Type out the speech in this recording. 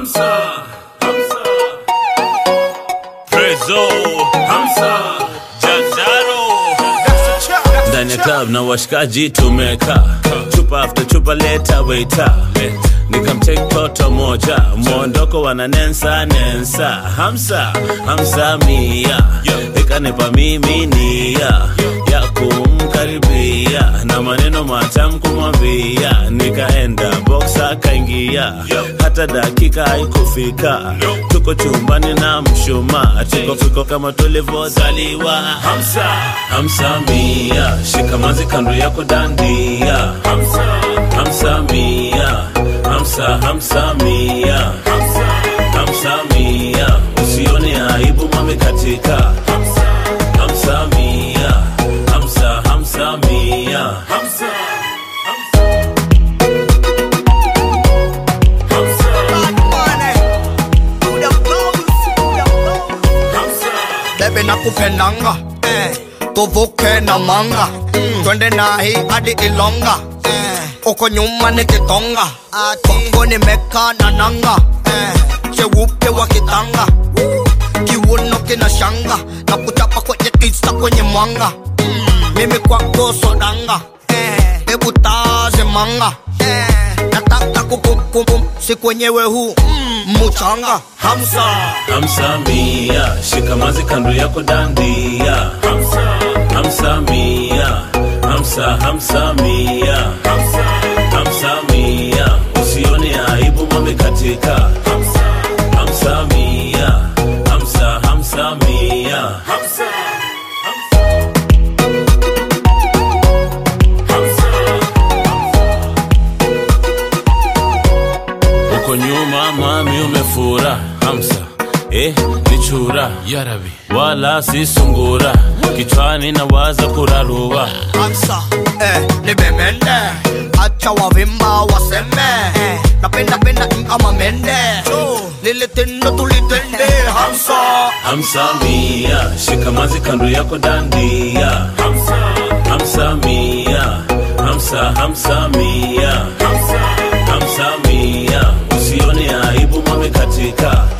Hamza, Hamza, Prezo, Hamza, Jazaro. Ndani ya club na washikaji tumeka chupa after chupa leta waiter nikamtake toto moja mwondoko wana nensa nensa hamsa hamsa mia ikanipa mimi nia ya kumkaribia na maneno matam kumwambia nikaenda box akaingia hata dakika haikufika tuko chumbani na mshuma tuko fiko kama tulivyozaliwa hamsa hamsa mia shikamazi kando yako dandia hamsa hamsa mia hamsa hamsa mia hamsa hamsa mia usione aibu mame katika hamsa hamsa mia hamsa hamsa mia hamsa Bebe nakupendanga eh. tuvuke na manga mm. twende nahi hadi Ilonga eh. uko nyuma ni Kitonga kwako nimeka na nanga eh. cheupe wa kitanga kiuno kina shanga na kuchapa kwenye tisa kwenye mwanga mm. mimi kwako sodanga eh. hebu taze manga eh. nataka kukumkum si kwenyewe huu mm. muchanga hamsa hamsa mia shikamazi kando yako dandia hamsa hamsa mia hamsa hamsa mia hamsa hamsa mia usione aibu mame katika hamsa hamsa mia hamsa hamsa mia hamsa uko nyuma mami umefura hamsa eh, ni chura yarabi wala si sungura kichwani na waza kurarua Ansa, eh, nibemende acha wavimba waseme eh, napenda penda kama mende lile tendo tulitende hamsa hamsa mia shikamazi kando yako dandia hamsa hamsa mia hamsa hamsa mia hamsa hamsa mia usione aibu mame katika